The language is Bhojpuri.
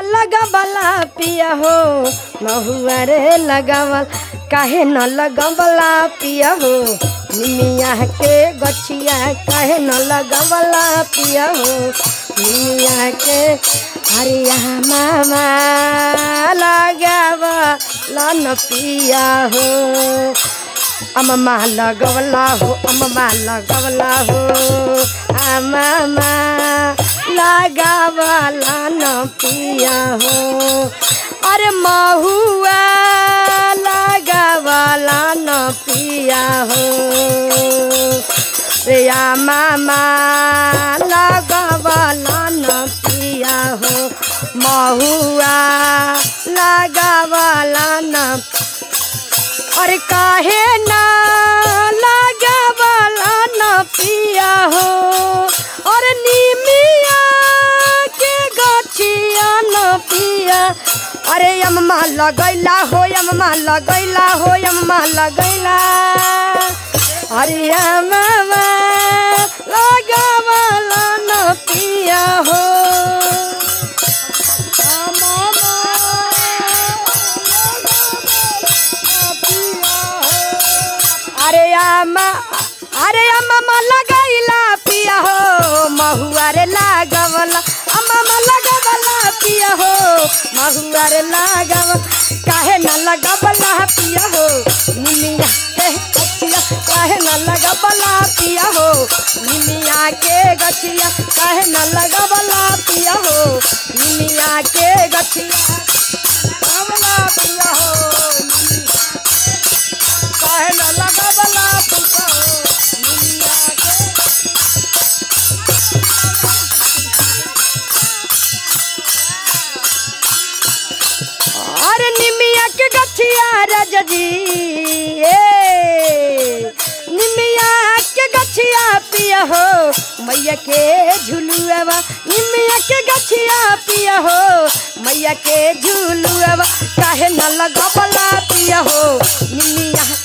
लगबला पिया हो महुआ रे लगवल काहे न लगबला पिया हो निमिया के गछिया काहे न लगबला पिया हो निमिया के हरिया मामा लगावला न पिया हो अम्मा लगवला हो अम्मा लगवला हो अम्मा लगावला न पिया हो अरे महुआ लगावला न पिया हो रे मामा लगावला न पिया हो महुआ लगावला न अरे काहे ना लगावला न पिया हो और नीमिया के गछिया न पिया अरे अम्मा लगैला हो अम्मा लगैला हो अम्मा लगैला अरे अम्मा लगावला न पिया हो अरे अम्मा अरे अम्मा लगाइला पिया हो महुआ रे लागवला अम्मा लगवला पिया हो महुआ रे लागव काहे न लगवला पिया हो निमिया के गछिया काहे न लगवला पिया हो निमिया के गछिया काहे न लगवला पिया हो निमिया के गछिया लगवला पिया हो काहे न लगवला पिया हो निमिया के अरे निमिया के गछिया राजा जी ए निमिया के गछिया पिया हो मैया के झुलुआवा निमिया के गछिया पिया हो मैया के झुलुआवा काहे न लगबला पिया हो निमिया